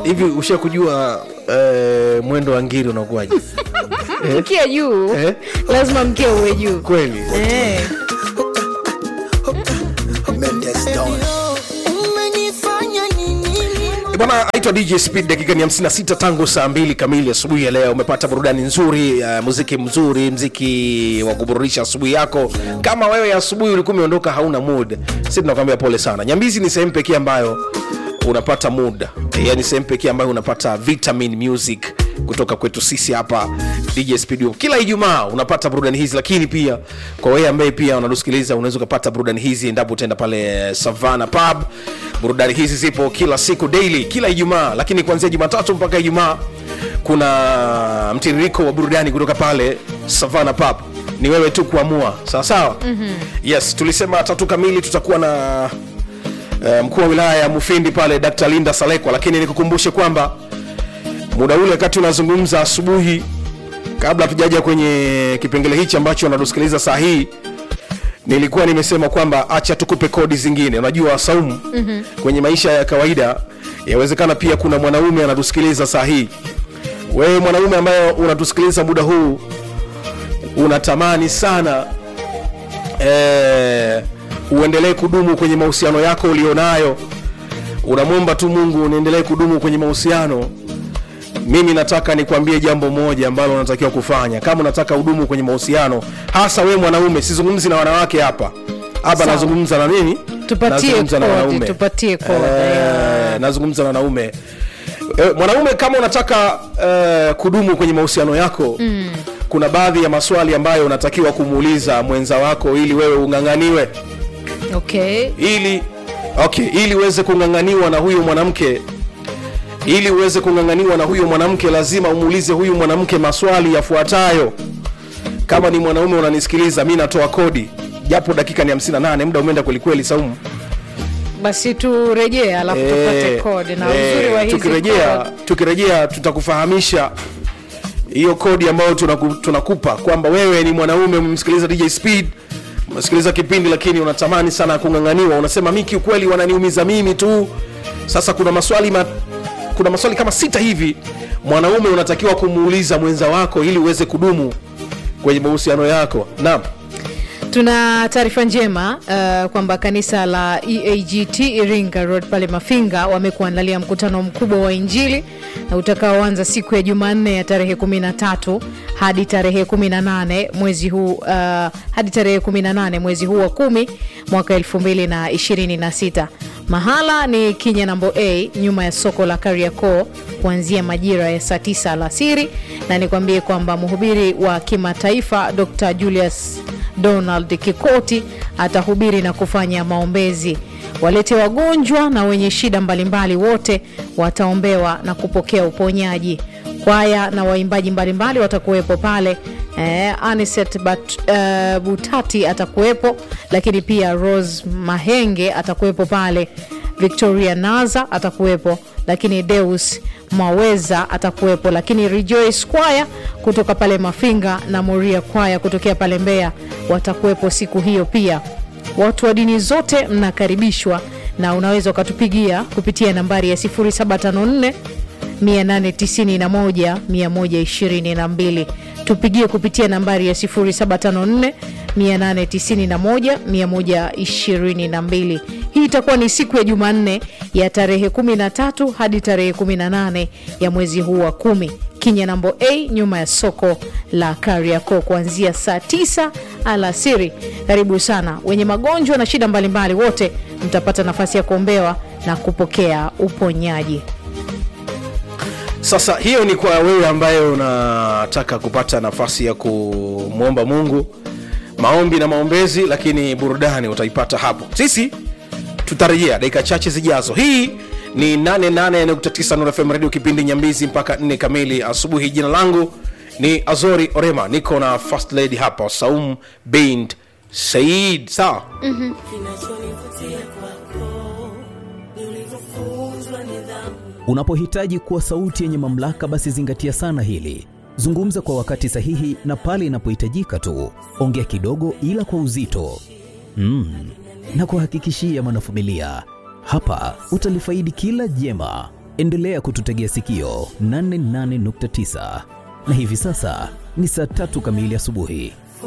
hivi usha kujua eh, mwendo wa ngiri unakuwaje mkia juu Eh? lazima mkia uwe juu kweli Eh. umenifanya nini Eh, bwana aitwa dj speed dakika ni 56 tangu saa mbili kamili asubuhi ya leo umepata burudani nzuri uh, muziki mzuri mziki wa kuburudisha asubuhi yako kama wewe asubuhi ulikuwa umeondoka hauna mood si tunakwambia pole sana nyambizi ni sehemu pekee ambayo unapata mood yani sehemu pekee ambayo unapata vitamin music kutoka kwetu sisi hapa dj speed kila ijumaa unapata burudani hizi lakini pia kwa wewe ambaye pia unatusikiliza unaweza ukapata burudani hizi endapo utaenda pale savana pub burudani hizi zipo kila siku daily kila ijumaa lakini kuanzia jumatatu mpaka ijumaa kuna mtiririko wa burudani kutoka pale savana pub ni wewe tu kuamua sawa sawa mm-hmm. yes tulisema tatu kamili tutakuwa na uh, mkuu wa wilaya ya mufindi pale dr linda salekwa lakini nikukumbushe kwamba muda ule wakati unazungumza asubuhi kabla hatujaja kwenye kipengele hichi ambacho unatusikiliza saa hii nilikuwa nimesema kwamba acha tukupe kodi zingine unajua saumu mm-hmm. kwenye maisha ya kawaida yawezekana pia kuna mwanaume anatusikiliza saa hii wewe mwanaume ambaye unatusikiliza muda huu unatamani sana eh, uendelee kudumu kwenye mahusiano yako ulionayo unamwomba tu mungu uniendelee kudumu kwenye mahusiano mimi nataka nikwambie jambo moja ambalo unatakiwa kufanya kama unataka udumu kwenye mahusiano hasa we mwanaume sizungumzi na wanawake hapa hapa Sawa. nazungumza na nini Tupatie Nazungumza na kodi, wanaume. tupatie kodi, Eh, yeah. nazungumza na wanaume eh, mwanaume kama unataka eh, kudumu kwenye mahusiano yako mm. kuna baadhi ya maswali ambayo unatakiwa kumuuliza mwenza wako ili wewe ung'ang'aniwe okay ili okay ili uweze kung'ang'aniwa na huyu mwanamke ili uweze kung'ang'aniwa na huyu mwanamke lazima umuulize huyu mwanamke maswali yafuatayo kama ni mwanaume unanisikiliza mi natoa kodi japo dakika ni 58 muda umeenda kwelikweli saumu basi turejee alafu tupate Eh, kodi na eh, uzuri wa hizi tukirejea kodi. tukirejea tutakufahamisha hiyo kodi ambayo tunaku, tunakupa kwamba wewe ni mwanaume umemsikiliza dj speed umesikiliza kipindi lakini unatamani sana kung'ang'aniwa unasema mi kiukweli wananiumiza mimi tu sasa kuna maswali ma, kuna maswali kama sita hivi mwanaume unatakiwa kumuuliza mwenza wako ili uweze kudumu kwenye mahusiano yako naam tuna taarifa njema uh, kwamba kanisa la eagt iringa road pale mafinga wamekuandalia mkutano mkubwa wa injili na utakaoanza siku ya jumanne ya tarehe 13 hadi tarehe 18 mwezi huu uh, hadi tarehe 18 mwezi huu wa kumi mwaka 2026 mahala ni kinya nambo a nyuma ya soko la kariakoo kuanzia majira ya saa 9 alasiri na nikwambie kwamba mhubiri wa kimataifa dr julius donald kikoti atahubiri na kufanya maombezi walete wagonjwa na wenye shida mbalimbali wote wataombewa na kupokea uponyaji kwaya na waimbaji mbalimbali watakuwepo pale eh, Aniset Bat, uh, butati atakuwepo lakini pia rose mahenge atakuwepo pale victoria naza atakuwepo lakini deus maweza atakuwepo lakini rejoice kwaya kutoka pale mafinga na moria kwaya kutokea pale mbeya watakuwepo siku hiyo pia watu wa dini zote mnakaribishwa na unaweza ukatupigia kupitia nambari ya 0754 891 122 tupigie kupitia nambari ya 0754 891 122 hii itakuwa ni siku ya jumanne ya tarehe 13 hadi tarehe 18 ya mwezi huu wa kumi kinya nambo a nyuma ya soko la kariako kuanzia saa 9 alasiri karibu sana wenye magonjwa na shida mbalimbali wote mtapata nafasi ya kuombewa na kupokea uponyaji sasa hiyo ni kwa wewe ambaye unataka kupata nafasi ya kumwomba mungu maombi na maombezi lakini burudani utaipata hapo sisi tutarejea dakika chache zijazo hii ni 88.9 Nuru FM radio kipindi nyambizi mpaka 4 kamili asubuhi jina langu ni azori orema niko na first lady hapa saum bint said sawa kinachonivutia kwako ni ulivyofunzwa nidhamu Unapohitaji kuwa sauti yenye mamlaka, basi zingatia sana hili. Zungumza kwa wakati sahihi na pale inapohitajika tu. Ongea kidogo, ila kwa uzito mm. na kuhakikishia mwanafamilia, hapa utalifaidi kila jema. endelea kututegea sikio 88.9 na hivi sasa ni saa tatu kamili asubuhi